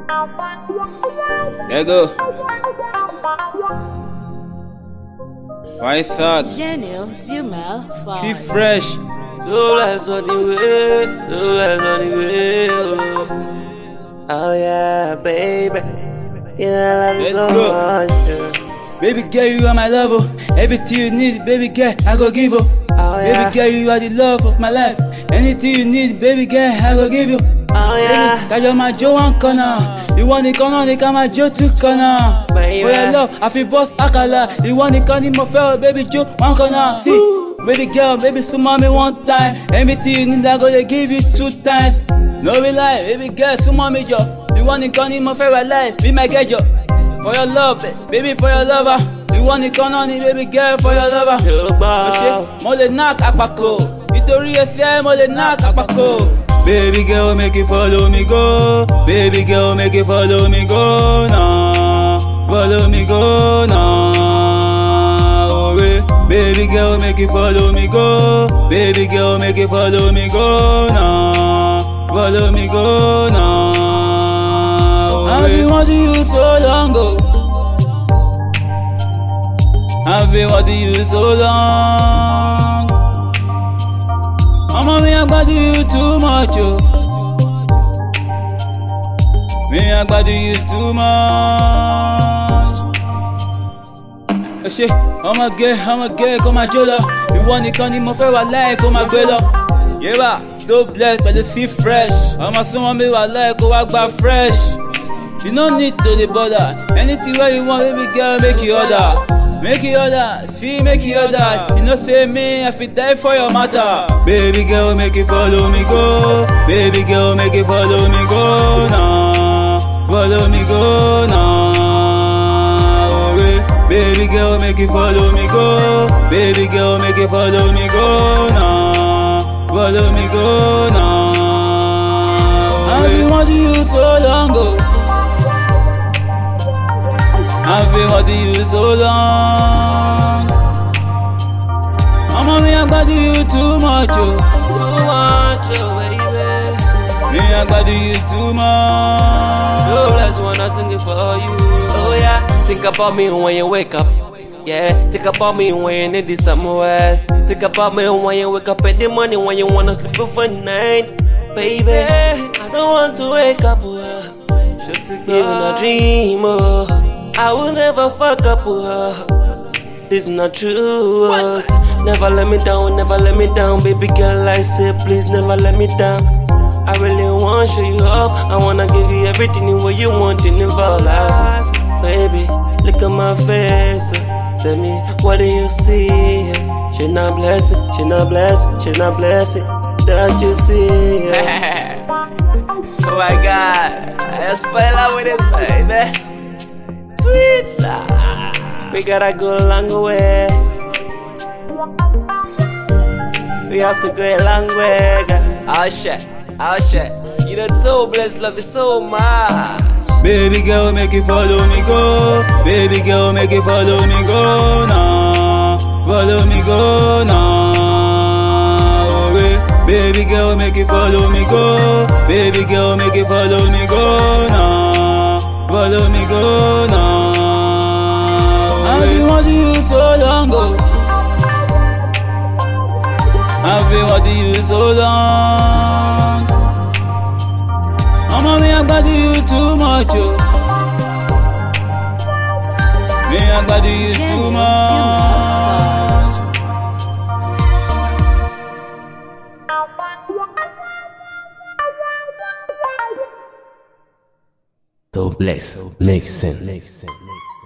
There go. Why suck? Gênio Dumel Keep Ford. fresh. So let's on the way, so let's on the way. Oh, oh yeah, baby. Yeah, I love you Let's so go. much. Yeah. Baby girl, you are my lover. Everything you need, baby girl, I go give you. Oh, yeah. Baby girl, you are the love of my life. Anything you need, baby girl, I go give you. Oh yeah, Kájọ máa jó one corner. Ìwọ nìkan náà ni ká máa jó two corner. Baby. For your love, I feel boss àkàlà. Ìwọ nìkan ni mo fẹ́ o, baby jó one corner. See, baby girl, baby súnmọ́ mi one time. Everything you need, I go dey give you two times. No be lie, baby girl, súnmọ́ mi jọ. Ìwọ nìkan ni mo fẹ́ wà láì, be my girl jọ. For your love, baby for your lover. Ìwọ nìkan náà ni baby girl for your lover. Yorùbá. Mo ṣe mo lè knock àpàkò nítorí ẹsẹ̀ mo lè knock àpàkò. Baby girl make you follow me go, baby girl make you follow me go now, follow me go now. Oh, eh. Baby girl make you follow me go, baby girl make you follow me go now, follow me go now. Oh, I've been wanting you so long ago. I've been wanting you so long. Ọmọ mi àgbàdo you too much o. Mi àgbàdo you too much. Ẹ ṣe ọmọge ọmọge kó máa jó lọ. Ìwọ nìkan ni mo fẹ́ wà láì kó máa gbé lọ. Yéwà tó bless pẹ̀lú sí fresh. Ọmọ súnmọ́ mi wà láì kó wá gba fresh. You no need to dey bother. Anything wey you want, baby girl, make you order. Make you order, see, make you order. You know, say me, I fit die for your matter. Baby girl, make you follow me go. Baby girl, make you follow me go now. Follow me go now. Oh, eh. Baby girl, make you follow me go. Baby girl, make you follow me go now. Follow me go now. Oh, I've been wanting you so long ago. I've been wanting you so long. Ọmọ mi àgbàdo you too much o. Too much, oh baby. Mi àgbàdo you too much. Yo, let's wanna sing it for you. Oh yeah, think about me when you wake up. Yeah, think about me when you need it somewhere. Think about me when you wake up in the morning when you wanna sleep for night. Baby, I don't want to wake up. Uh, even a dream. Oh, I will never fuck up. Uh, this is not true. uh, Never let me down, never let me down, baby girl. I say, please never let me down. I really wanna show you off. I wanna give you everything what you want in your life. Baby, look at my face. uh, Tell me, what do you see? She not blessed, she not blessed, she not blessed. That you see? oh my God, I spoil out with it, baby. Sweet love. We gotta go a long way. We have to go a long way. girl. Oh shit, oh shit. You know, so blessed, love you so much. Baby girl, make you follow me go. Baby girl, make you follow me go now. Follow me go now. Oh, eh. Baby girl, make you follow me go. Baby girl, make you follow me go now. Follow me go now. Oh, I've been wanting you so long ago. I've been wanting you so long. Ọmọ mi àgbàdo you too much o. Mi àgbàdo you too much. So blessed, makes sense.